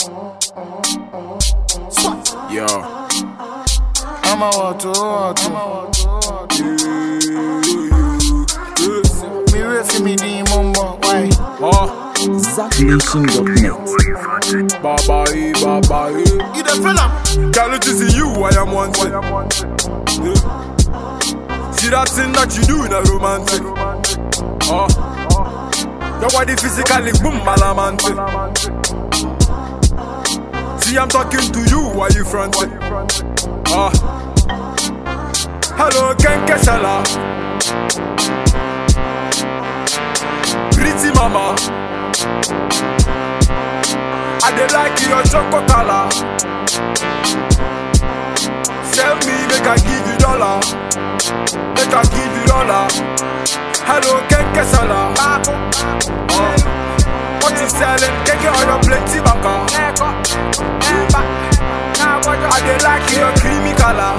Yo. I'm a water, water. Me refi me di mumbo, why? Oh. ZackNation.net. Baba e, baba e. You the fella? Girl, it is in you I am wanted. Yeah. See that thing that you do in a romantic. Oh. Your body physically boom malamante. See I'm talking to you while you fronting. Oh. Hello, Ken Keshala. Pretty mama. I dey like your chocolate color. Sell me, make I give you dollar. Make I give you dollar. Hello, Ken Kesala. Oh. What you selling? Keke on your plenty baka. I dey like your creamy color.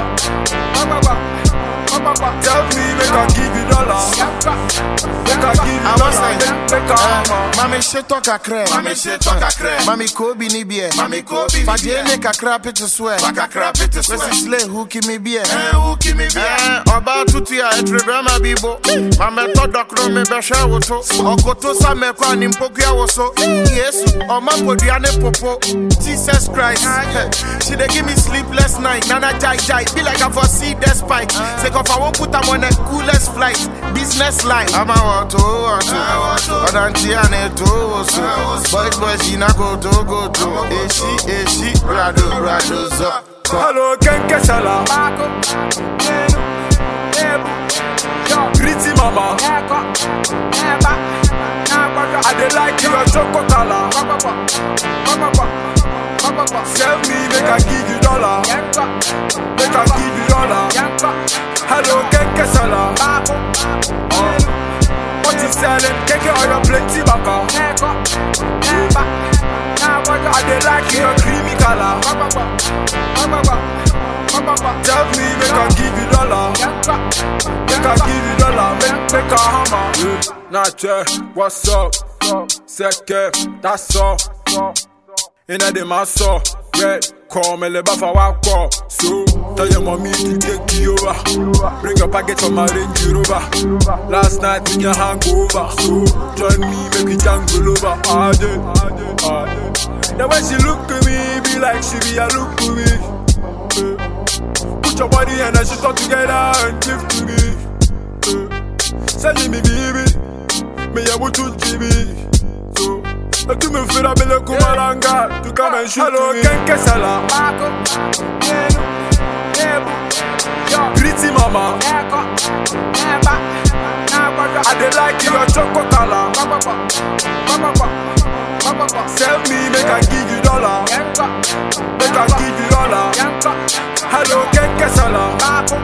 Tell me, make I give you dollar. Make I give you I was dollar. like, Make make I hammer. Mami sheto kakre. Mami sheto kakre. Mami kobi ni bie. Mami kobi ni Fadie bie. ne kakra pete swear. Kakra pete swear. Wesi slay who kimi bie. Eh, who give me beer? Eh, ọba tutu a etrebe ma bibo mamẹtọ dọkuro mi bẹhwẹ woto ọkoto samẹkọ ni mpokua woso yesu ọma podua ne popo jesus christ she dey give me sleepless night nana jai jai be like i for see the spike sake of i wan put am on a coolest flight business line. ama wọto wọto ọdantí àná ètò wòsàn boys boys yìí náà kò tó kò tó èsì èsì rado rado zọ. Hello, Ken Kesala. Pretty mama. I dey like your chocolate color. Sell me, make I give you dollar. Make I give you dollar. Hello, Ken Kesala. Oh. What you selling? Keke on your plenty baka. I dey like your creamy color. Tell me, make I give you dollar. Make I give you dollar. Make make a hammer. Yeah. Nache, what's up? Seke, that's all. Inna the maso, red. Call me le bafa wako. So tell your mommy to take you over. Bring a package from my Range Rover. Last night in your hangover. So join me, make we jangle over. Ah, yeah, ah, yeah. The way she look at me, be like she be a look to me. Eh. Put your body and then she talk together and give to me. Eh. Send me baby, me ya mutu jibi. So, I do me feel a bele kumalanga to come and shoot Hello, Ken Kesala. Pretty mama, I dey like your chocolate color. Sell me, make I give you dollar. Make I give you dollar. Hello, Ken Kesala.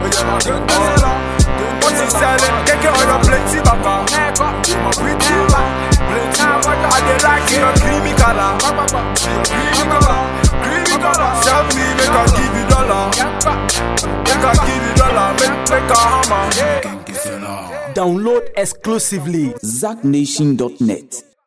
What you selling? Keke on your plenty baka. Pretty plenty. I dey like your creamy color. Creamy color. Creamy color. Sell me, make I give you dollar. Make I give you dollar. Make make a hammer. Download exclusively ZackNation.net.